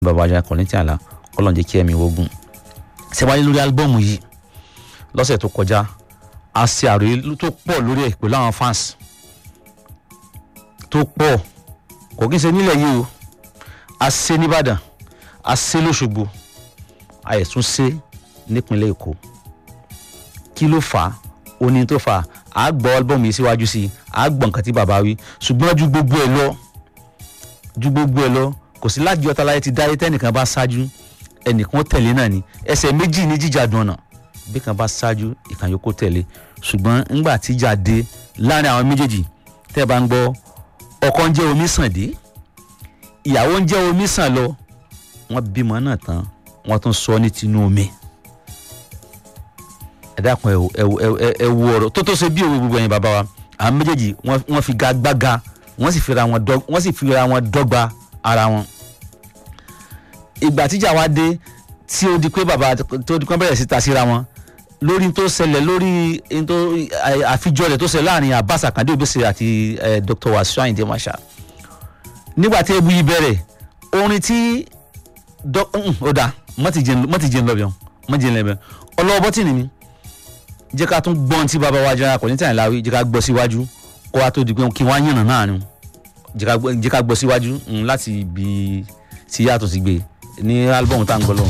bàbá ajá kọ̀ọ̀lẹ́tì àlá kọ́lọ́n jẹ́ kí ẹ̀mí wogun ṣẹ́wáyé lórí álbọ́ọ̀mù yìí lọ́sẹ̀ tó kọjá a ṣe àròyé tó pọ̀ lórí ẹ̀ pẹ̀lú àwọn fans tó pọ̀ kò kí n ṣe nílẹ̀ yìí o a ṣe nìbàdàn a ṣe lọ́ṣogbo a yẹ̀ tún ṣe nípínlẹ̀ èkó kí ló fà á ó ní tó fà á a gbọ́ álbọ́ọ̀mù yìí síwájú sí i a gbọ́ nǹkan tí bàbá wí ṣùgbọ́n ju gbogbo ẹ̀ lọ ju gbogbo ẹ̀ lọ kò sí láti ọ̀tá láyé ti dáyé tẹ́nìkan bá ṣáájú ẹnìkan tẹ̀lé náà ni ẹsẹ̀ méjì ní jíjà dùnà bí kan bá ṣáájú ìkan yòókù tẹ̀lé ṣùgbọ́n ńgbà tíjà dé láàrin àwọn méjèèjì tẹ́ ẹ bá ń gbọ́ ọkọ ń jẹ́ omi sàn dé ìyàwó ń jẹ́ omi sàn lọ wọ́n bímọ náà tán wọ́n tún sọ ní tinú omi ẹ dákun ẹ ẹ wo ọ̀rọ̀ tó tó ṣe bí òwe gbogbo ẹ̀yin bàbá wa àwọn méjèèjì wọ́n fi gagbága wọ́n sì fira wọn dọ́gba ara wọn ìgbà tíjà wa dé tí ó di pé bàbá tó di pé bẹ̀rẹ̀ sí ta síra wọn lórí tó ṣẹlẹ̀ lórí tó àfijọ́ rẹ̀ tó ṣẹlẹ̀ láàrin Abbas Akande Obesere àti Dr. Wasiu Ayinde Marshal nígbà tí ebu yìí bẹ̀rẹ̀ orin tí ó dà mọ́tì jẹ́ ńlọ́bẹ̀ mọ́tì jẹ́ ńlọ́bẹ̀ ọlọ́wọ́ bọ́tì ni mi jẹ́ ká tún gbọ́n tí bàbá wa jẹ́ akọ̀ní tàn láwí jẹ́ ká gbọ́ síwájú kó wa tó di pé kí wọ́n á yànnà náà ni jẹ́ ká gbọ́ síwájú láti ibi tí yàtọ̀ sí gbé ní álbọ̀mù tá à ń gbọ́ lọ́wọ́.